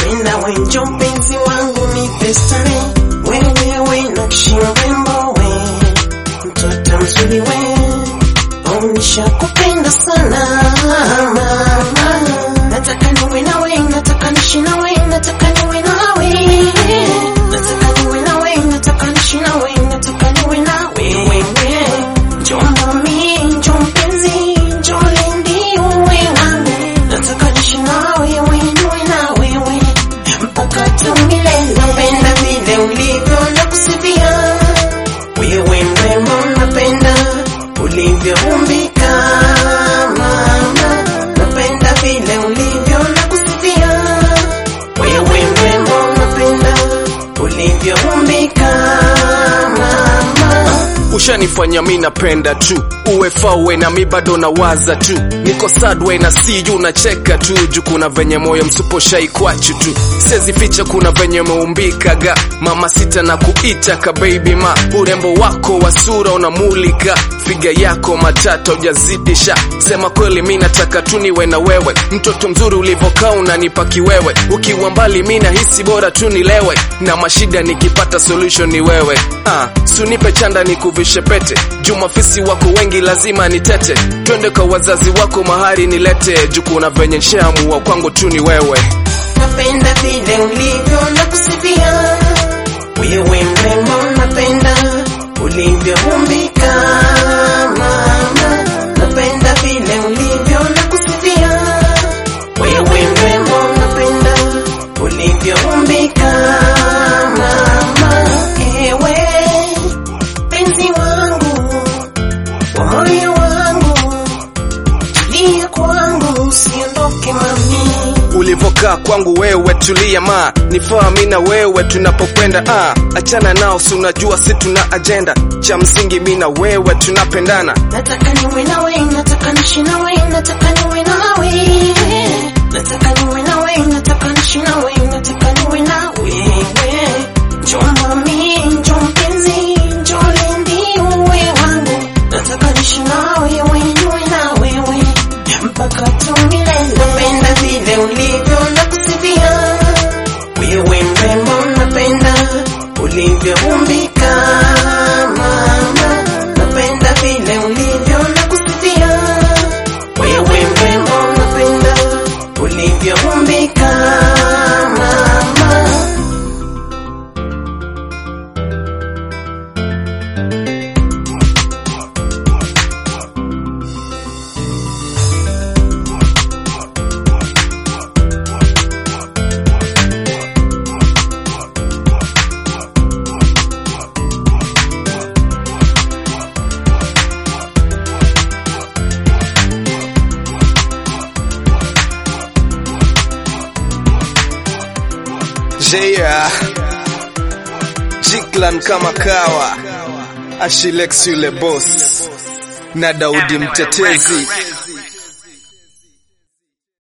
napenda we njo mpenzi wangu nipe stare wewewe nakshi mrembo we mtoto mzuri we onisha kupenda sana mama nataka niwe nawe nataka nishi nawe nataka niwe nawe nataka niwe nawe nataka nishi nawe nataka niwe nawe wewe njo mami njo mpenzi njo lendi uwe wangu nataka nishi nawe wewe niwe nawe wewe mpaka tumilele napenda vile ulivyo na kusifia wewe mrembo napenda ulivyoumbika mama napenda vile ulivyo na kusifia wewe mrembo napenda ulivyoumbika mama ushanifanya mi napenda tu uwe fawe na mi bado nawaza tu niko sadwe na siyu nacheka tu juu kuna venye moyo msuposhai kwachu tu sezi ficha kuna venye meumbikaga mama sita na kuita ka baby ma urembo wako wa sura unamulika figa yako matata ujazidisha sema kweli mi nataka tu niwe na wewe mtoto mzuri ulivokaa unanipa kiwewe ukiwa mbali mi nahisi bora tu nilewe na mashida nikipata solution ni wewe ah, sunipe chanda nikuvishe pete jumafisi wako wengi lazima nitete twende kwa wazazi wako mahari nilete juu kuna venye nshaamua kwangu tu ni wewe napenda vile ulivyo na kusifia wewe mrembo napenda ulivyoumbika mama napenda vile ulivyo na kusifia wewe mrembo napenda ulivyoumbika mama ewe penzi wangu wa moyo wangu tulia kwangu usiondoke mami ulivokaa kwangu wewe tulia ma nifaa mi na wewe tunapokwenda ah, achana nao si unajua si tuna ajenda cha msingi mi na wewe tunapendana nataka niwe nawe nataka nishi nawe nataka niwe nawe nataka niwe nawe nataka nishi nawe nataka niwe nawe njo mami njo mpenzi njo lendi uwe wangu nataka nishi nawe we niwe nawe we mpaka tumilele napenda vile ulivyo na kusifia wewe mrembo napenda ulivyoumbika mama napenda vile ulivyo na kusifia wewe mrembo napenda ulivyoumbika mama Jea Jiklan kama kawa Ashilex yule boss na Daudi mtetezi